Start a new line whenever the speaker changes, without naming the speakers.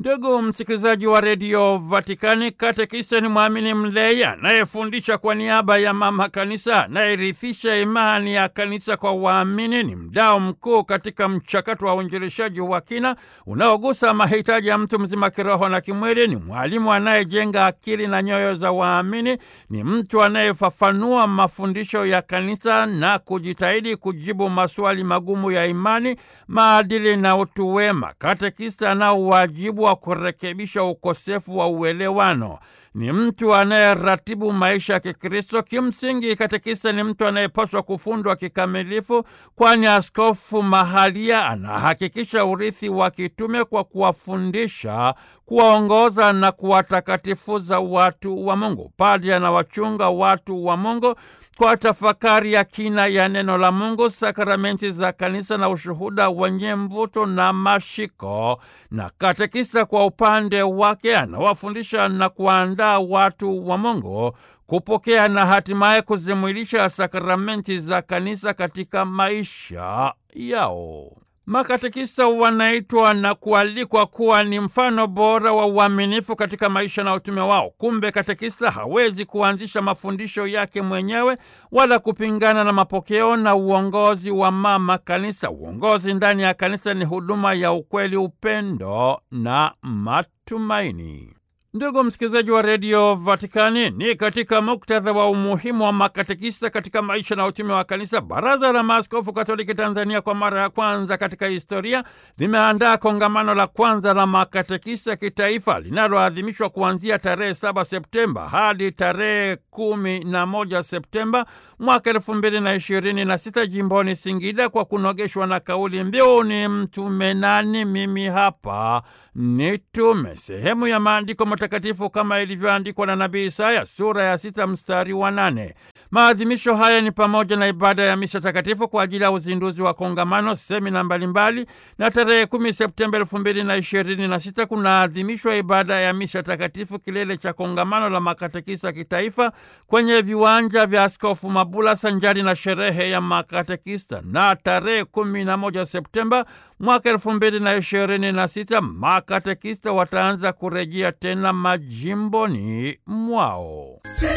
Ndugu msikilizaji wa redio Vatikani, katekista ni mwamini mlei anayefundisha kwa niaba ya mama kanisa, anayerithisha imani ya kanisa kwa waamini. Ni mdao mkuu katika mchakato wa uinjilishaji wa kina unaogusa mahitaji ya mtu mzima kiroho na kimwili. Ni mwalimu anayejenga akili na nyoyo za waamini. Ni mtu anayefafanua mafundisho ya kanisa na kujitahidi kujibu maswali magumu ya imani, maadili na utu wema. Katekista anao wajibu wa kurekebisha ukosefu wa uelewano. Ni mtu anayeratibu maisha ya Kikristo. Kimsingi, katekista ni mtu anayepaswa kufundwa kikamilifu, kwani askofu mahalia anahakikisha urithi wa kitume kwa kuwafundisha, kuwaongoza na kuwatakatifuza watu wa Mungu. Padri anawachunga watu wa Mungu kwa tafakari ya kina ya neno la Mungu, sakramenti za kanisa na ushuhuda wenye mvuto na mashiko. Na katekista kwa upande wake anawafundisha na kuandaa watu wa Mungu kupokea na hatimaye kuzimwilisha sakramenti za kanisa katika maisha yao. Makatekista wanaitwa na kualikwa kuwa ni mfano bora wa uaminifu katika maisha na utume wao. Kumbe katekista hawezi kuanzisha mafundisho yake mwenyewe wala kupingana na mapokeo na uongozi wa mama kanisa. Uongozi ndani ya kanisa ni huduma ya ukweli, upendo na matumaini. Ndugu msikilizaji wa redio Vatikani, ni katika muktadha wa umuhimu wa makatekista katika maisha na utume wa kanisa, Baraza la Maaskofu Katoliki Tanzania kwa mara ya kwanza katika historia limeandaa kongamano la kwanza la makatekista kitaifa linaloadhimishwa kuanzia tarehe 7 Septemba hadi tarehe kumi na moja Septemba mwaka elfu mbili na ishirini na sita jimboni Singida, kwa kunogeshwa na kauli mbiu ni mtume nani? Mimi hapa nitume. Sehemu ya maandiko matakatifu kama ilivyoandikwa na nabii Isaya sura ya sita mstari wa nane. Maadhimisho haya ni pamoja na ibada ya misa takatifu kwa ajili ya uzinduzi wa kongamano, semina mbalimbali, na tarehe kumi Septemba elfu mbili na ishirini na sita kunaadhimishwa ibada ya misa takatifu, kilele cha kongamano la makatekista kitaifa kwenye viwanja vya Askofu Mabula sanjari na sherehe ya makatekista, na tarehe kumi na moja Septemba mwaka elfu mbili na ishirini na sita makatekista wataanza kurejea tena majimboni mwao.